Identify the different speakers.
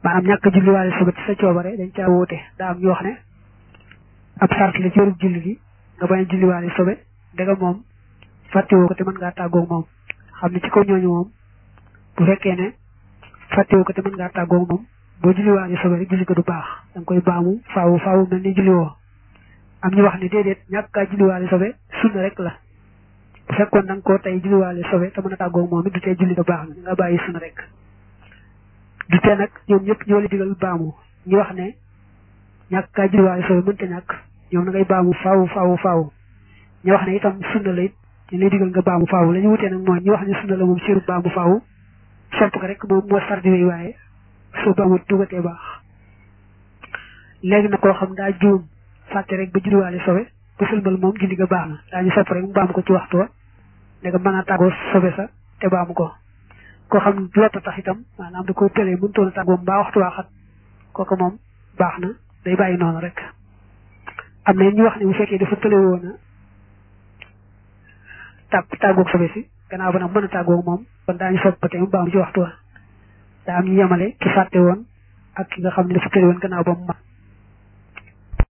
Speaker 1: maanaam ñàkk julliwaale sobe ci sa coobare dañ caa wóote daa am ñu wax ne ab sart la ci wérub julli gi nga bañ a julliwaale sobe ndega moom fàttewoo ko te mën ngaa tàggoog moom xam ne ci kaw ñooñu moom bu fekkee ne fàttewoo ko te mën ngaa tàggoog moom boo julliwaale sobe rek julli ko du baax da nga koy baamu faawu faawu mel ni julliwoo am ñu wax ne déedéet ñàkk kaa julliwaale sobe sunna rek la bu fekkoon da nga koo tey julliwaale sobe te mën a tàggoog moom it du tee julli ko baax na nga bàyyi sunna rek du tee nag ñoom ñëpp ñoo la digal baamu ñu wax ne ñàkk kaa julliwaale sobe mënta ñàkk ñoom na ngay baamu faawu faawu faawu ñu wax ne itam sunna la it ñu lay digal nga baamu faawu la ñu wutee nag mooy ñu wax ne sunna la moom siru baamu faawu sopp ko rek moom moo sardi wéy waaye soo baamu dugatee baax léegi nag koo xam daa juum fàtte rek ba julliwaale sobe ba sëlmal moom julli ga baax na daañu sopp rek mu baamu ko ci waxtu wa ne nga mën a tàggoo sobe sa te baamu ko koo xam lotta tax itam maanaam da ko tëlee mënutoon a tàggoo mbaa waxtu waa xat kooku moom baax na day bàyyi noonu rek am na ñu wax ne bu fekkee dafa tële woon a tàgg tàggoog sobe si gannaaw ba nag mën a tàggoog moom kon daañu sopp ba tey mu baamu ci waxtu wa daa am ñu yemale ki fàtte woon ak ki nga xam ne dafa tële woon gannaaw ba mu mat